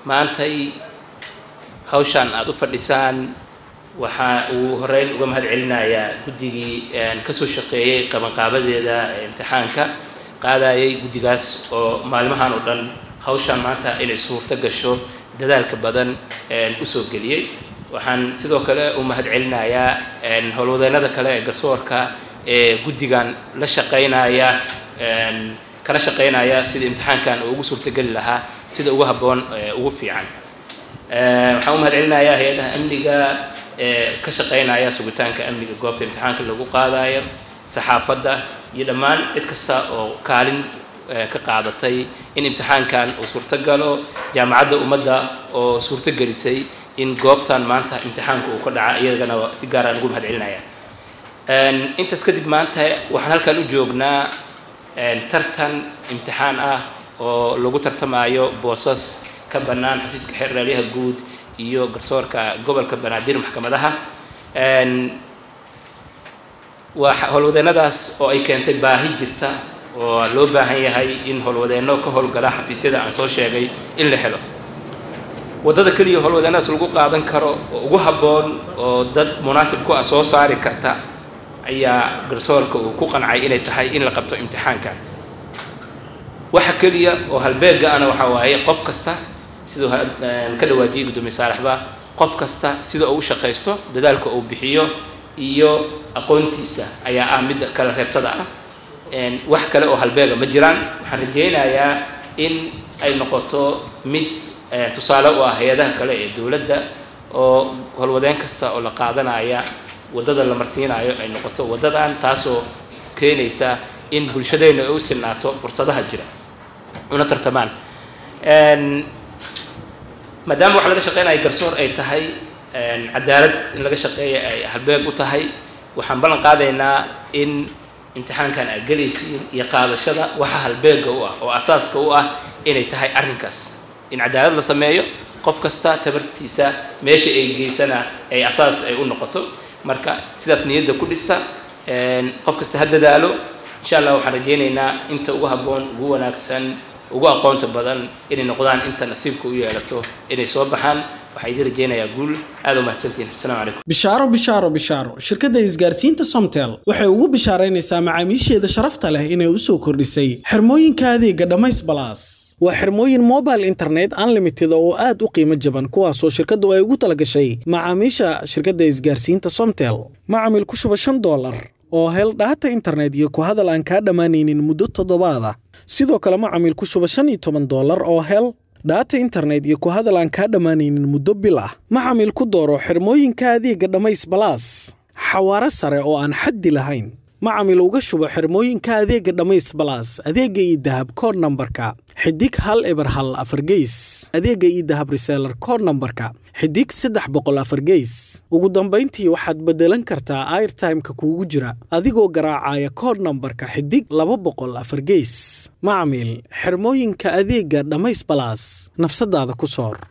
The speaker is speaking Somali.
maantay hawshaan aada u fadhisaan waxaa uu horeyn uga mahad celinayaa guddigii kasoo shaqeeyey qabanqaabadeeda imtixaanka qaadayay guddigaas oo maalmahan oo dhan hawshaan maanta inay suurto gasho dadaalka badan usoo geliyey waxaan sidoo kale u mahad celinayaa howlwadeennada kale ee garsoorka ee guddigan la shaqeynaya kala shaqeynaya sida imtixaankan uu ugu suurtogeli lahaa sida ugu habboon ugu fiican waxaan u mahad celinayaa hay-adaha amniga ee ka shaqeynaya sugitaanka amniga goobta imtixaanka lagu qaadayo saxaafadda iyo dhammaan cid kasta oo kaalin ka qaadatay in imtixaankan uu suurto galo jaamacadda ummadda oo suurto gelisay in goobtan maanta imtixaanka uu ka dhaca iyagana si gaaraan ugu mahad celinaya intaas kadib maanta waxaan halkan u joognaa tartan imtixaan ah oo lagu tartamayo boosas ka bannaan xafiiska xeerraaliyaha guud iyo garsoorka gobolka banaadir maxkamadaha waa howlwadeennadaas oo ay keentay baahi jirta oo loo baahan yahay in howlwadeenno ka howlgala xafiisyada aan soo sheegay in la helo waddada keliya howlwadeennadaas lagu qaadan karo oo ugu habboon oo dad munaasib ku ah soo saari karta ayaa garsoorka uu ku qancay inay tahay in la qabto imtixaanka waxa keliya oo halbeega ana waxaa waaye qof kasta siduu ka dhawaajiyey guddoomiye saalaxba qof kasta sida uu u shaqaysto dadaalka uu bixiyo iyo aqoontiisa ayaa ah midda kala reebtada ah wax kale oo halbeega ma jiraan waxaan rajaynayaa in ay noqoto mid tusaale u ah hay-adaha kale ee dowladda oo howlwadeen kasta oo la qaadanaya waddada la marsiinayo ay noqoto waddadan taasoo keenaysa in bulshadeenna ay u sinaato fursadaha jira una tartamaan maadaama waxa laga shaqeynaya garsoor ay tahay cadaalad in laga shaqeeya ay halbeeg u tahay waxaan ballan qaadaynaa in imtixaankan aad gelaysiin iyo qaadashada waxa halbeega u ah oo asaaska u ah inay tahay arrinkaas in cadaalad la sameeyo qof kasta tabartiisa meesha ay geysana ay asaas ay u noqoto marka sidaas niyadda ku dhista qof kasta ha dadaalo insha allah waxaan rajaynaynaa inta ugu habboon ugu wanaagsan ugu aqoonta badan inay noqdaan inta nasiibka u yeelato inay soo baxaan waxaa idin rajaynayaa guul aad u mahadsantihin assalaamu calaykum bishaaro bishaaro bishaaro shirkadda isgaarsiinta somtel waxay ugu bishaaraynaysaa macaamiisheeda sharafta leh inay u soo kordhisay xirmooyinka adeega dhammays balaas waa xirmooyin mobile internet unlimited oo aad u qiimo jaban kuwaasoo shirkaddu ay ugu talagashay macaamiisha shirkadda isgaarsiinta somtel macamil ku shuba shan doolar oo hel dhaata internet iyo ku hadal aan kaa dhammaanaynin muddo toddobaad ah sidoo kale macamil ku shuba shan iyo toban doolar oo hel dhaata internet iyo ku hadal aan kaa dhammaanaynin muddo bil ah macamil ku dooro xirmooyinka adeega dhammays balaas xawaaro sare oo aan xaddi lahayn macamil uga shubo xirmooyinka adeega dhammays balaas adeega iyo dahab kood nambarka xidig hal eber hal afar geys adeega iyo dahab reseelar kood nambarka xidig saddex boqol afar geys ugu dambayntii waxaad beddelan kartaa airtimeka kuugu jira adigoo garaacaya kood nambarka xidig laba boqol afar geys macamil xirmooyinka adeega dhammays balaas nafsadaada ku soor